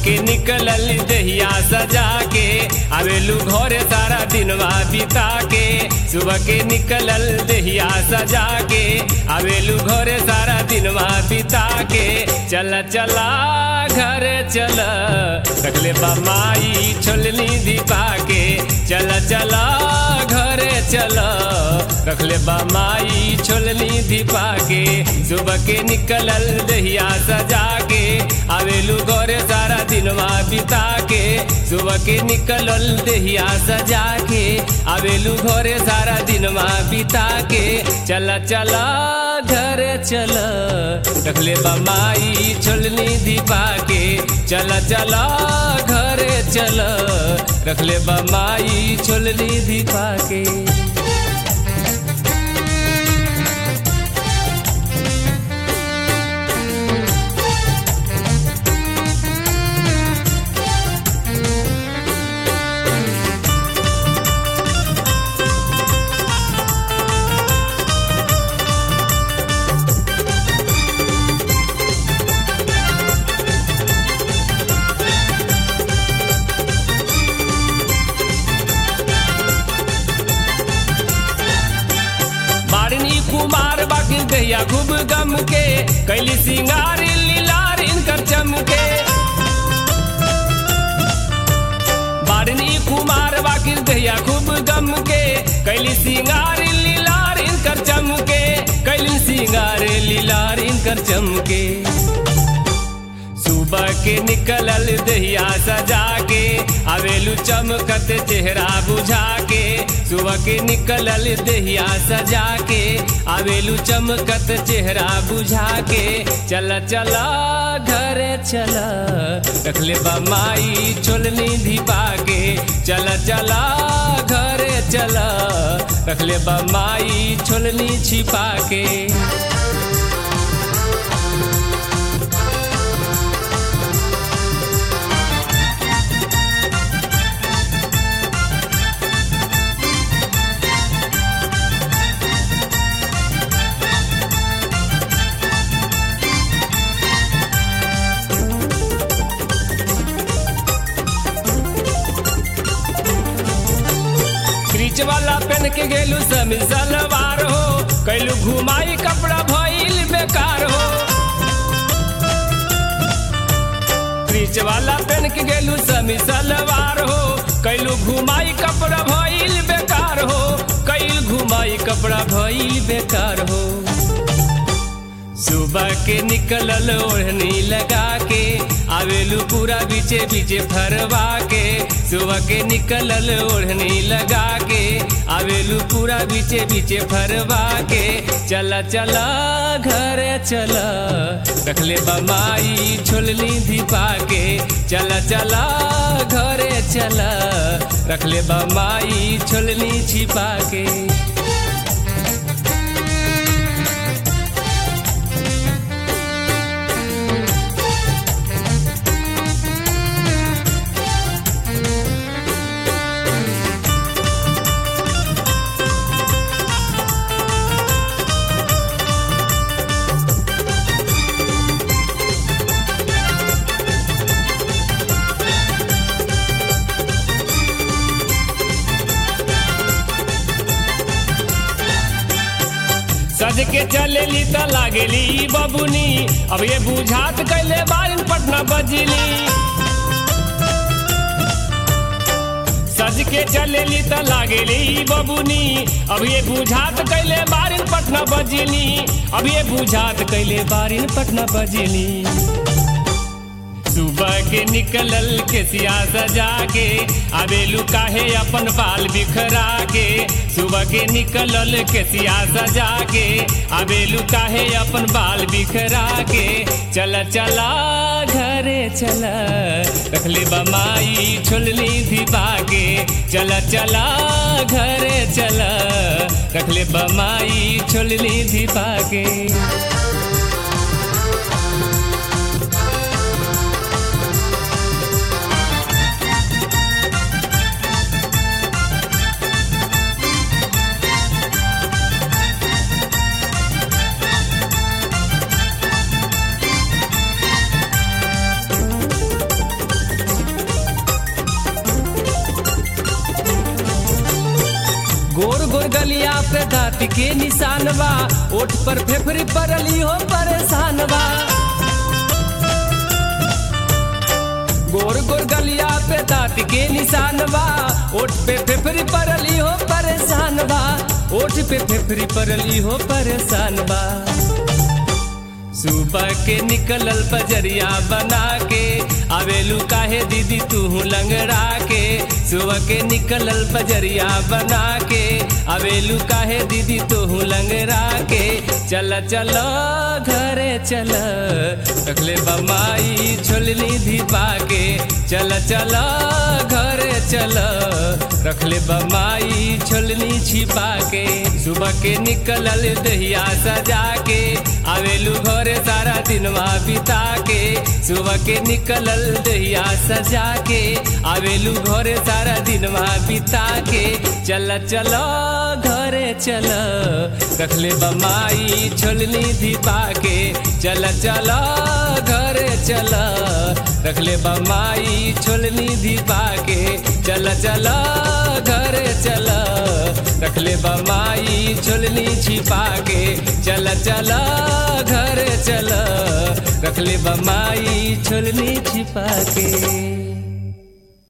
के निकलल दहिया सजा के आवेलू घरे सारा दिनवा बिता के सुबह के निकलल दहिया सजा के आवेलू घरे सारा दिनवा बिता के चल चला घर चल रखले बा माई छोलनी दीपा के चल चला घरे चल रखले बा माई छोलनी दीपा के सुबह के निकलल दहिया सजा के आवेलू घरे सारा दिनवा बिता के सुबह के निकलल दहिया सजा के आवेलू घरे सारा दिनवा बिता के चला चला घर चल रखले बा माई छोलनी दीपा के चला चला घरे चल रखले बा माई छोलनी दीपा के बारनी कुमार बाकी गैया खूब गम के कैली सिंगार लीलार इनकर चमके बारनी कुमार बाकी गैया खूब गम के कैली सिंगार लीलार इनकर चमके कैली सिंगार लीलार इनकर चमके सुबह के निकलल दहिया सजा के आवेलू चमकत चेहरा बुझा के सुबह के निकलल दहिया सजा के आवेलू चमकत चेहरा बुझा के चल चला घर चल रखले बा माई छोलनी दीपा के चल चला घर चल रखले बा माई छोलनी छिपा के क्रीच वाला पहन के गेलू समी सलवार हो कैलू घुमाई कपड़ा भइल बेकार हो क्रीच वाला पहन के गेलू समी सलवार हो कैलू घुमाई कपड़ा भइल बेकार हो कैल घुमाई कपड़ा भइल बेकार हो सुबह के निकलल ओढ़नी लगा के आवेलू पूरा बीचे बीचे फरवा के सुबह के निकलल ओढ़नी लगा के आवेलू पूरा बीचे बीचे फरवा के चला चला घर चला रखले बमाई छोलनी दीपा के चला चला घरे चला रखले बमाई छोलनी छिपा के सज के चलेली त लागेली बबुनी अब ये बुझात कैले बारिन पटना बजली सज के चलेली त लागेली बबुनी अब ये बुझात कैले बारिन पटना बजली अब ये बुझात कैले बारिन पटना बजली सुबह के निकलल के सिया सजा के आवेलू काहे अपन बाल बिखरा के सुबह के निकलल के सिया सजा के आवेलू काहे अपन बाल बिखरा के चल चला घरे चल रखले बमाई छोलनी दीपा के चल चला घरे चल रखले बमाई छोलनी दीपा के गोर गोर गलिया पे दाँत के निशान बा ओठ पर फेफरी परली हो परेशान बा गोर गोर गलिया पे दाँत के निशान बा ओठ पे फेफरी परली हो परेशान बा ओठ पे फेफरी परली हो परेशान बा सुबह के निकलल बजरिया बना के आवेलू काहे दीदी तू लंगड़ा के सुबह के निकलल बजरिया बना के आवेलू काहे दीदी तू लंगड़ा के चल चल घरे चल रखले बमाई छोलनी धीपा के चल चल घरे चल रखले बमाई छोलनी छिपा के सुबह के निकलल दहिया सजा के आवेलू घरे सारा दिनवा बिता के सुबह के निकलल दहिया सजा के आवेलू घरे सारा दिनवा बिता के चल चल घरे चल रखले बमाई छोलनी दीपा के चल चल घरे चल रखले बमाई छोलनी दीपा के चल चल घरे चल रखले बमाई छोलनी छिपा के चल चल घरे चल रखले बमाई छोलनी छिपा के